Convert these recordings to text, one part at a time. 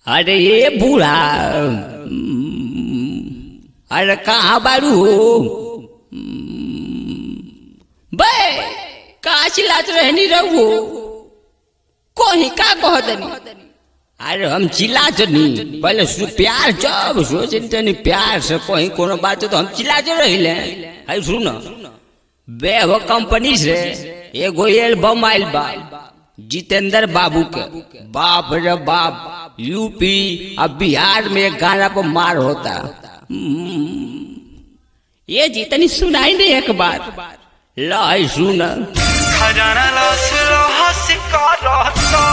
अरे ये बूढ़ा अरे कहाँ बारू हो बे कहाँ चिल्लात रहनी रहू कोही का कहतनी अरे हम चिल्लात नहीं पहले सु प्यार जब सोचनी तनी प्यार से कोही कोनो बात तो हम चिल्लाते रहिले अरे सुन बे वो कंपनी से एगो एल्बम आइल बा जितेंद्र बाबू के बाप रे बाप यूपी अब बिहार में एक गाना पर मार होता हम्म। ये जितनी सुनाई नहीं एक बार लाई सुन खजाना लॉस लॉस का रहता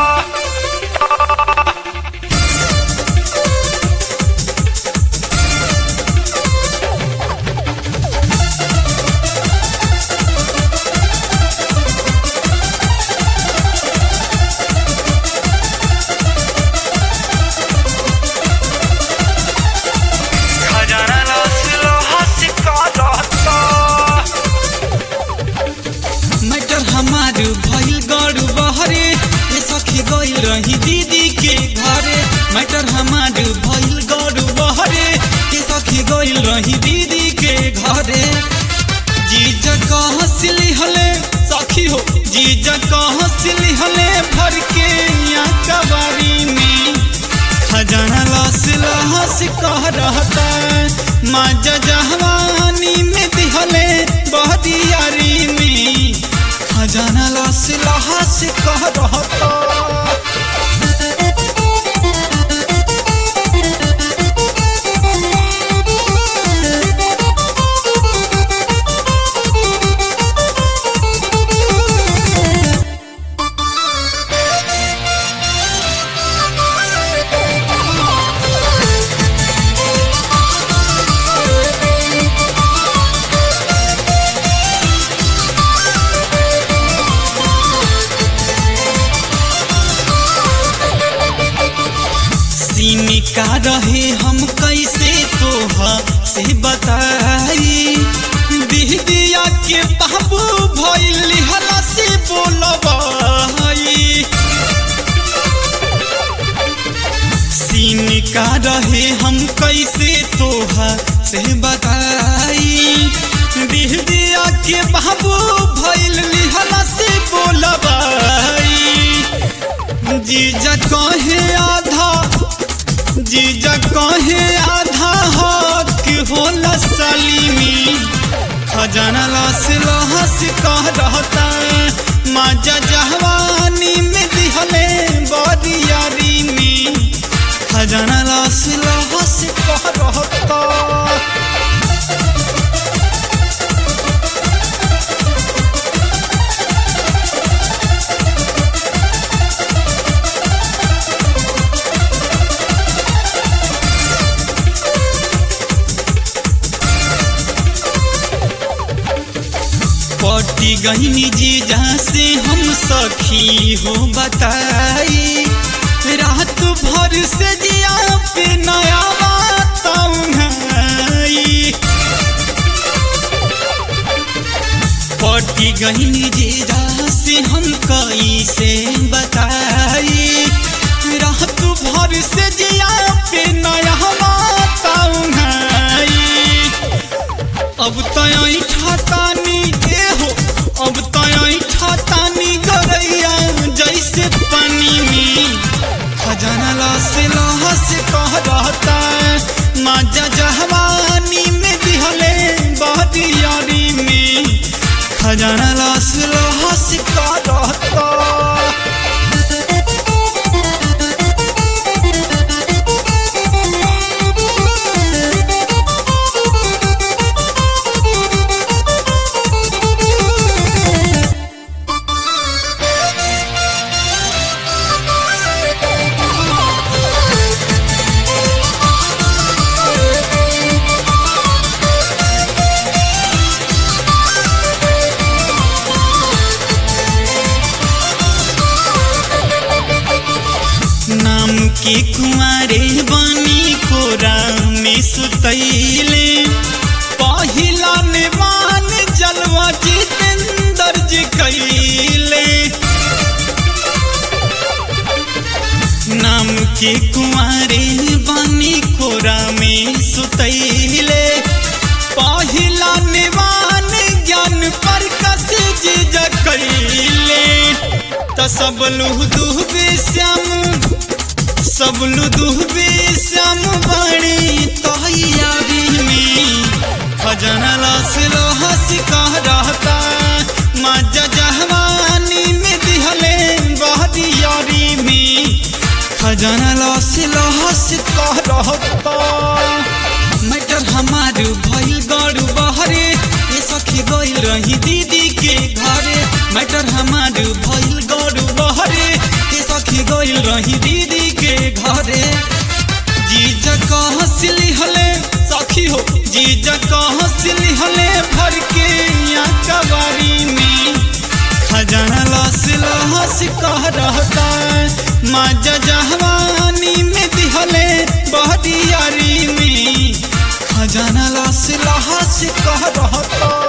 खजाना लॉस लॉस का रहता मैटर हमार भइल गड़ू बहरे ये सखी गइल रही दीदी के घरे मैटर हमार भइल गड़ू बहरे ये सखी गइल रही दीदी के घरे जीजा कहाँ सिली हले सखी हो जीजा कहाँ सिली हले भर के यहाँ कबारी में खजाना लस लहस कह रहता माजा जहवानी में दिहले बहदियारी में खजाना लस लहस कह रहता सीनी का रहे हम कैसे तोहा से बताई दिह दिया के बाबू भइल हला से बोलबाई सीनी का रहे हम कैसे तोहा से बताई दिह दिया के बाबू भइल हला से बोलबाई जीजा कहे आधा जीजा कहे आधा हक होला सलीमी खजाना लस लहस कह रहता माजा जहवानी में दिहले बरियारी में खजाना लस लहस कह रहता पटी गहनी जी जहाँ से हम सखी हो बताई रात भर से जिया पे नया बात उन्हाई पटी गहनी जी जहाँ से हम कई से बताई रात भर से जिया पे नया बात उन्हाई अब तय ठातानी ए हो अब तय ठातानी गरैया जैसे पानी में खजाना लस लहस कह रहता माजा जहवानी में दिहले बहदियारी में खजाना लस लहस कह रहता नाम के कुंवारे बानी कोरा में सुतैले पहिला निवान जलवा जितेंद्र जी कैले नाम के कुंवारे बनी कोरा में सुतैले पहिला निवान ज्ञान पर कस जीज कैले त सब लुह दुहबे श्याम सब लुह दुहबे श्याम बड़ी तैयारी में खजना लास लोहस कह रहता मजा जहवानी में दिहले बहरी यारी में खजाना लस लहस कह रहता मैटर हमार भइल गड़ू बहरे ये सखी गइल रही दीदी के घरे मैटर हमार भइल गड़ू बहरे ये सखी गइल रही दीदी के घरे जीजा कहाँ सिली हले सखी हो जीजा कहाँ सिली हले भर के यहाँ कबारी में खजाना लस लहस कह रहता माजा जहवानी में दिहले बहदियारी में खजाना लस लहस कह रहता